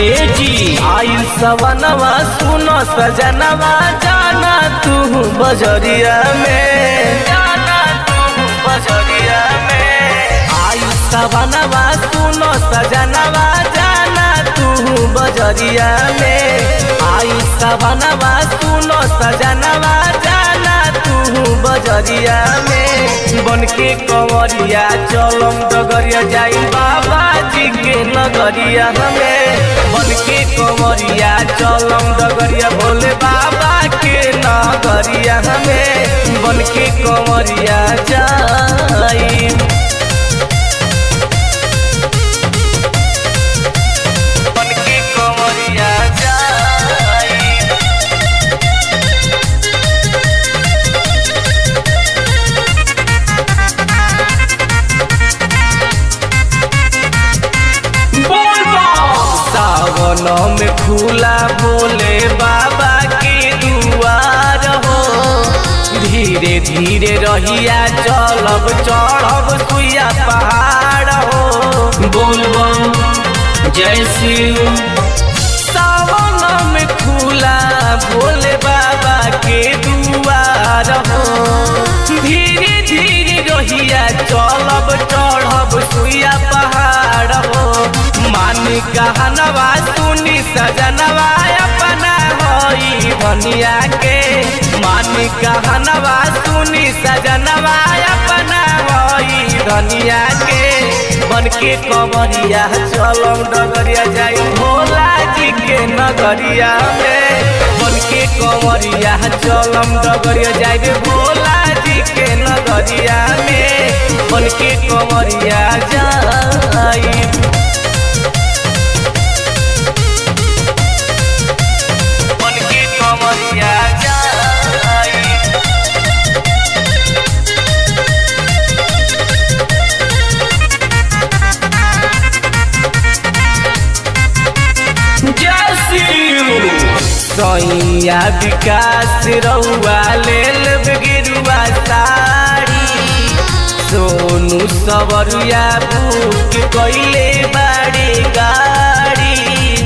ए जी आई सवनवा सुनो सजनवा जाना तू बजरिया में जाना तू बजरिया में आई सवनवा सुनो सजनवा जाना तू बजरिया में आई सवनवा सुनो सजनवा जाना तू बजरिया में बन के कंवरिया चलम डगरिया जाई बाबा जी के नगरिया हमें बन के कंवरिया चलम डगरिया भोले बाबा के नगरिया हमें बन के कंवरिया जाई बन के कंवरिया जाई सावन में खुला बोले बाबा के दुआर हो धीरे धीरे रहिया चलब चढ़ब सुइया पहाड़ हो बोलबम जय शिव सावन में खुला बोले बाबा के दुआर हो धीरे धीरे रहिया चलब चढ़ब सुइया पहाड़ हो मान कहनवा सुनी सजनवा अपना होई धनिया के मान कहनवा सुनी सजनवा अपना होई धनिया के बन के कमरिया चलम डगरिया जाई भोला जी के नगरिया में बन के कमरिया चलम डगरिया जाई भोला जी के नगरिया में बन के कमरिया जाई बन के कमरिया जाई जय शिव सैया विकास रउआ लेल गिरुआ साड़ी सोनू सवरिया बुक कैले बाड़ी गाड़ी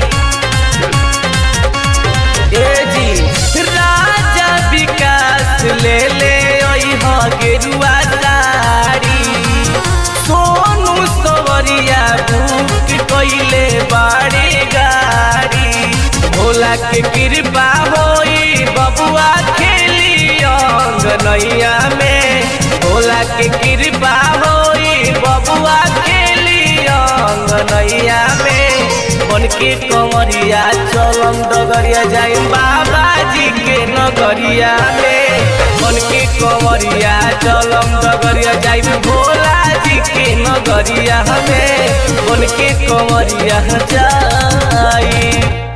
ए जी राजा विकास ले ले अइह गेरुआ साड़ी सोनू सवरिया बुक कैले बाड़ी गाड़ी भोला के कृपा होई बबुआ खेली अंगनैया में भोला के कृपा होई बबुआ खेली अंगनैया में बन के कंवरिया चलम डगरिया जाई बाबा जी के नगरिया में बन के कंवरिया चलम डगरिया जाई भोला जी के नगरिया में बन के कंवरिया जाई